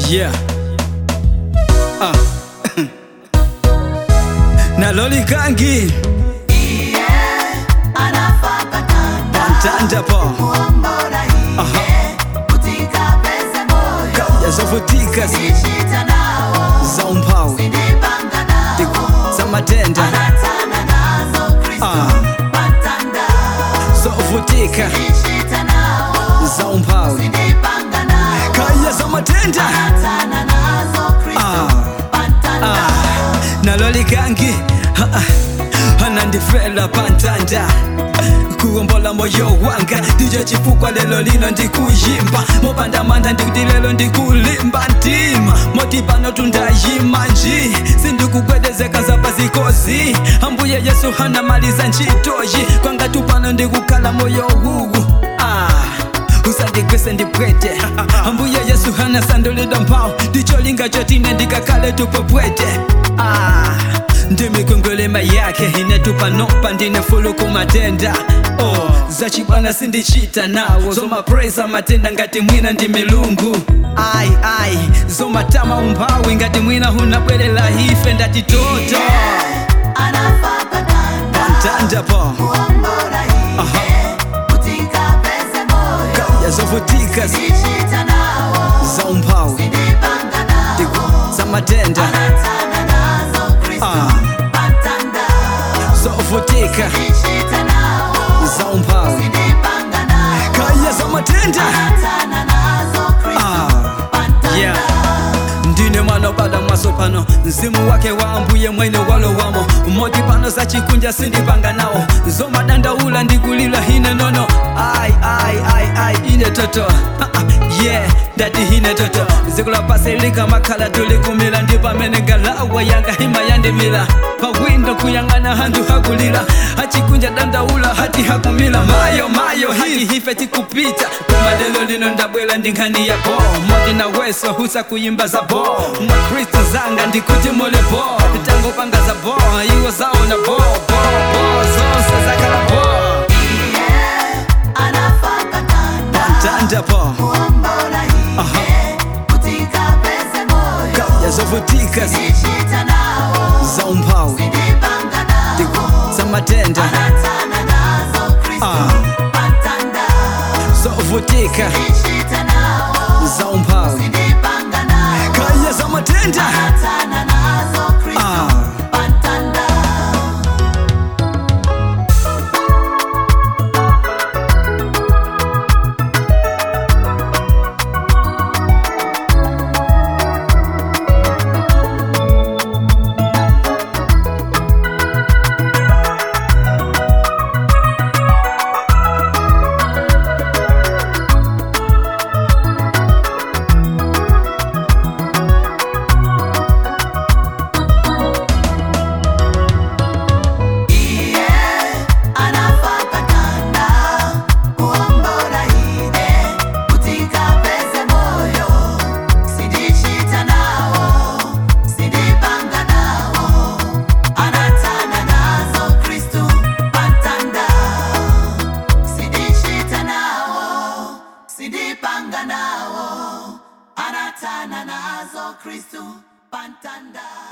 Yeah. Ah. na loli kangi pantanda po Aha. yazovutika za umphawi za matenda Ah. zovutika za umphawi kaya za matenda Ah. Ah. naloli kangi Ah, ah. anandifela pantanda kuombola moyo wanga ndicho chifukwa lelo lino ndikuyimba mopandamanda ndikuti lelo ndikulimba ntima moti pano tundayima nji sindikugwedezeka zapazikozi ambuye yesu hanamaliza ntchitoyi kwanga tupano ndikukhala moyo wuwu ah usandigwese ndipwete ambuye yesu hana sandulidwa mphawu ndicholinga chotine ndikakhale tupopwete ah ndimikwengwelema yake inetupanopa ndinefuluku matenda oh, zachibwana sindichita nawo zomapresa matenda ngati mwina ndi milungu ai ai zomatama umphawi ngati mwina hunabwerera ife ndati toto pantanda po Aha. yazovutika za umphawi za matenda Ah. zovutika za umphawi kaya za matenda Ah. yeah ndine mwana bada mwaso pano mzimu wake wa ambuye mwene walowamo moti pano sachikunja sindipanga nawo zomadandaula ndikulila hine nono ai ai ai ai ine toto Ah, ah, yeah ndati hine toto ziko la pasi lika makhala tulikumila ndi pamene ngalawa yanga hima yandimila pawindo kuyang'ana handu hakulila hachikunja dandaula hati hakumila mayo mayo hati hife tikupita koma lelo lino ndabwela ndi nkhani ya bo moti na weso husa kuyimba za bo makristu zanga ndikuti muli bo tango panga za bo iwo zaona bo bo bo zonse zakhala bo pantanda po Aha. yazovutika za umphawi za matenda Ah. zovutika za umphawi kaya za matenda Ah. Sidipanga nawo anatana nazo Kristu pantanda